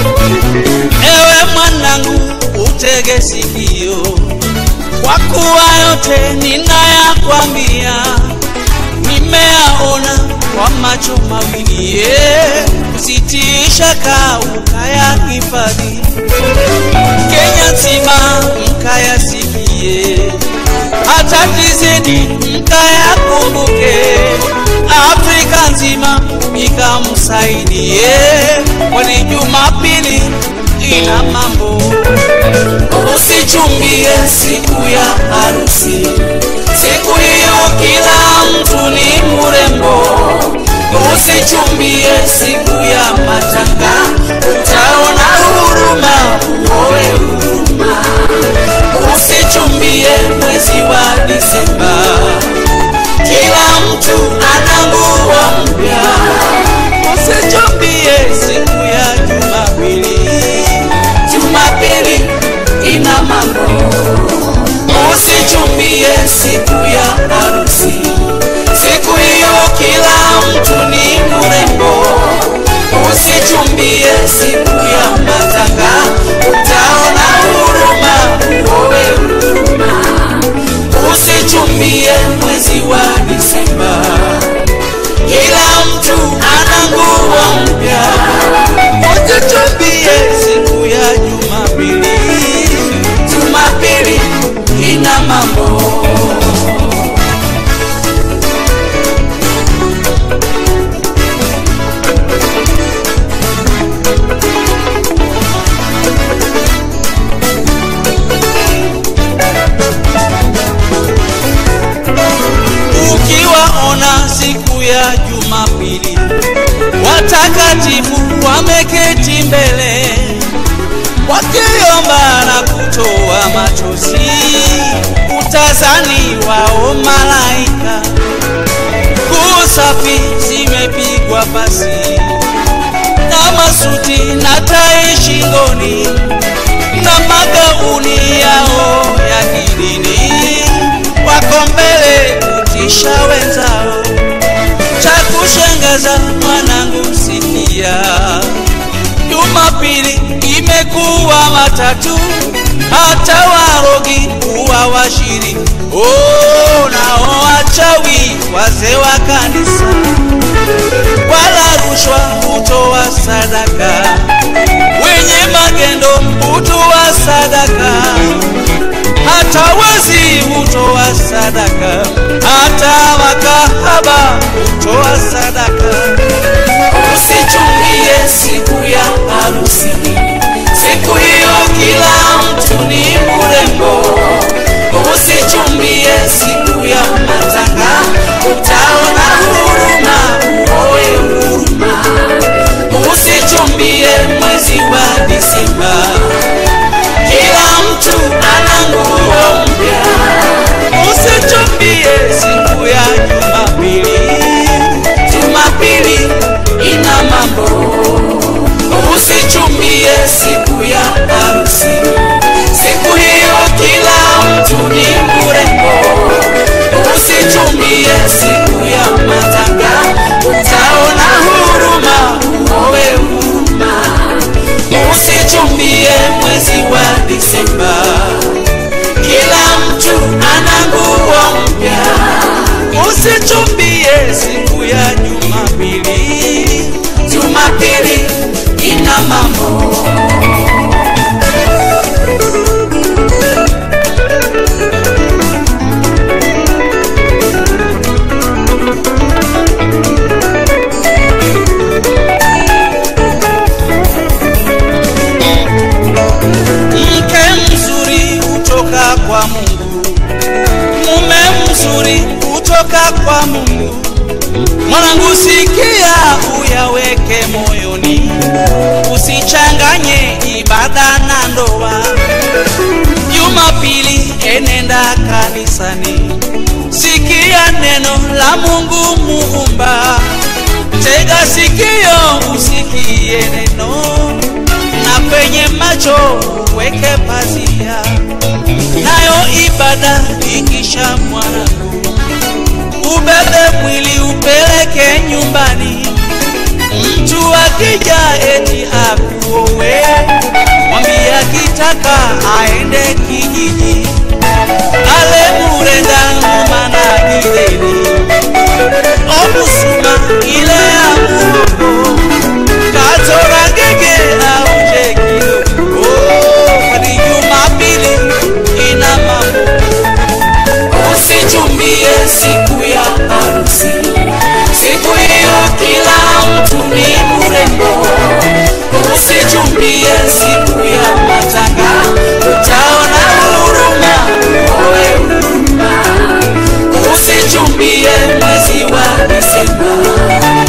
Ewe mwanangu, utege sikio, kwa kuwa yote ninayakwambia nimeyaona kwa macho mawili. Yeah. Usitie shaka ukayahifadhi, Kenya nzima mkayasikie, hata tizedi mkayakumbuke, Afrika nzima ikamsaidie, kwani Jumapili ina mambo. Usichumbie siku ya harusi, siku hiyo kila mtu ni mrembo. Usichumbie siku ya matanga, utaona huruma, uoe huruma. Usichumbie mwezi wa Disemba, kila mtu ana nguo mpya. Usichumbie siku ya Jumapili, Jumapili ina mambo. Usichumbie siku ya harusi, siku hiyo kila mtu ni mrembo. Usichumbie siku ya matanga, utaona huruma, uoe huruma. Usichumbie mwezi wa Disemba, kila mtu ana nguo mpya. Usichumbie siku ya Jumapili, Jumapili ina mambo. Ukiwaona siku ya Jumapili, watakatifu wameketi mbele wakiomba na kutoa machozi, utazani wao malaika. Nguo safi zimepigwa pasi na masuti na tai shingoni na magauni yao ya kidini, wako mbele kutisha wenzao. Cha kushangaza mwanangu, sikia, Jumapili imekuwa matatu, hata warogi kuwa washiri. Oh, nao wachawi wazee wa kanisa wala rushwa hutoa sadaka, wenye magendo hutoa sadaka, hata wezi hutoa sadaka, hata makahaba hutoa sadaka. Usichumbie siku ya harusi, siku hiyo kila mtu ni mrembo. Usichumbie siku ya matanga, utaona huruma, uoe huruma. Usichumbie mwezi wa Disemba, kila mtu ana nguo mpya. Usichumbie siku ya Jumapili, Jumapili ina mambo. Usichumbie siku ya harusi, siku hiyo kila mtu ni mrembo. Usichumbie siku ya matanga, utaona huruma, uoe huruma. Usichumbie mwezi wa Disemba, kila mtu ana nguo mpya. Usichumbie siku ya Jumapili, Jumapili ina mambo. Mke mzuri hutoka kwa Mungu, mume mzuri hutoka kwa Mungu. Mwanangu, sikia, uyaweke moyoni, usichanganye ibada na ndoa. Jumapili enenda kanisani, sikia neno la Mungu Muumba. Tega sikio usikie neno, na kwenye macho uweke pazia, nayo ibada ikisha mwanangu ubebe mwili upeleke nyumbani. Mtu akija eti akuowe, usichumbie siku ya matanga, utaona huruma, uoe huruma. Usichumbie mwezi wa Desemba,